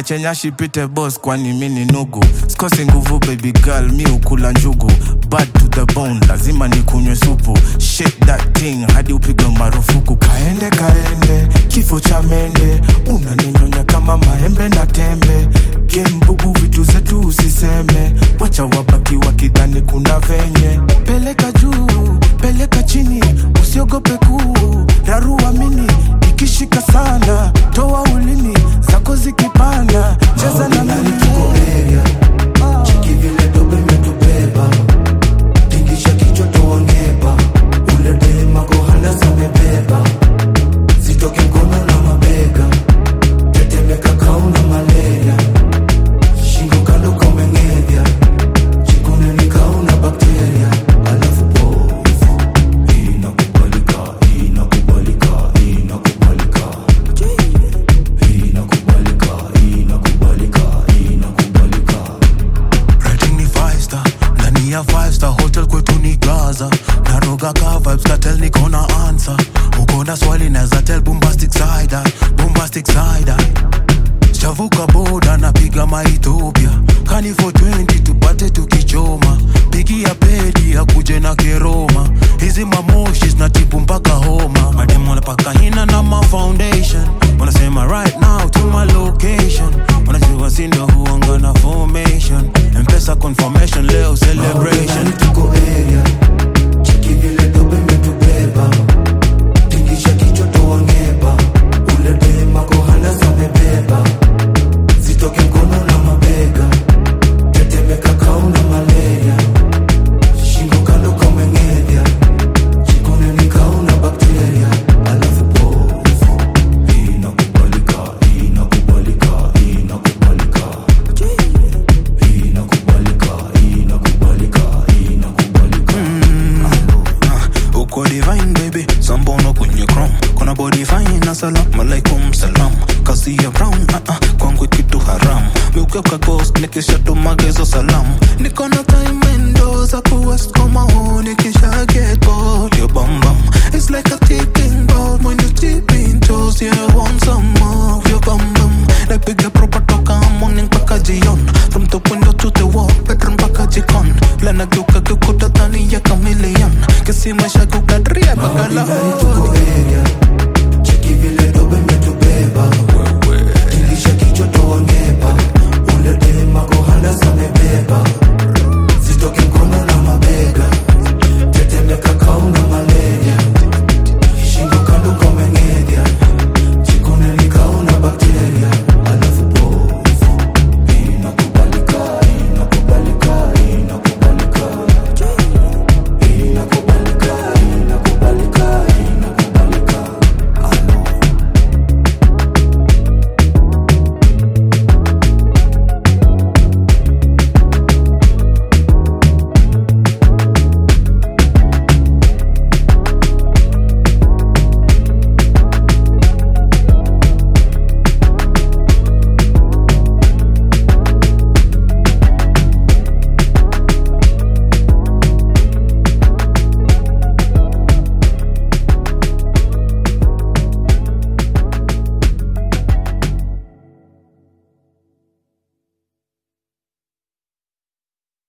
niache nyashi pite boss kwani mi ni nugu sikosi nguvu baby girl mi ukula njugu bad to the bone lazima nikunywe supu shake that thing hadi upigwe marufuku kaende kaende kifo cha mende unaninyonya kama maembe na tembe gembugu vitu zetu usiseme wacha wabaki wakidhani kuna venye peleka juu peleka chini usiogope kuu rarua mini ikishika sana toa ulimi zako zikipanda cheza na mimi Cheki vile dobe imetubeba tingisha kichwa tuongeba ule dema kohana zamebeba zitoke mkono na mabega tetemeka kauna malaria shingo kando komengedya chikuneni kauna bakteria alafu povu inakubalika inakubalika inakubalika inakubalika inakubalika inakubalika Rating ni five star ndani ya five star hotel kwetu ni gaza naroga ka vibes katel niko na answer uko na swali naza tell bombastic side eye, bombastic side eye. Sijavuka boda napiga maethiopia kani for 20 tupate tukichoma pigia pedi akuje na keroma hizi mamoshi zinatibu mpaka homa mademu wanapaka hina na ma foundation wanasema right now to my location wanajua sindo huanga na formation mpesa confirmation leo celebration Ndani tuko area cheki vile dobe imetubeba tingisha kichwa tuongeba ule dema kohana zamebeba zitoke mkono na mabega tetemeka kauna malaria shingo kando komengedya chikuneni kauna bakteria alafu povu inakubalika inakubalika inakubalika inakubalika inakubalika inakubalika uko divine baby sambono kwenye chrome kuna body fine na salam alaikum salam kasi ya brown uh -uh, kwangu kitu haram miukeuka ghost nikishatumagezo salam niko na time endo za kuwest koma huu nikisha get bored your bum bum it's like a ticking bomb when you tip in toes yeah I want some more of your bum bum napiga proper toka morning mpaka jion from the window to the wall bedroom mpaka jikon lana geuka geukuta dhani ya chameleon kisi maisha kukadria bakala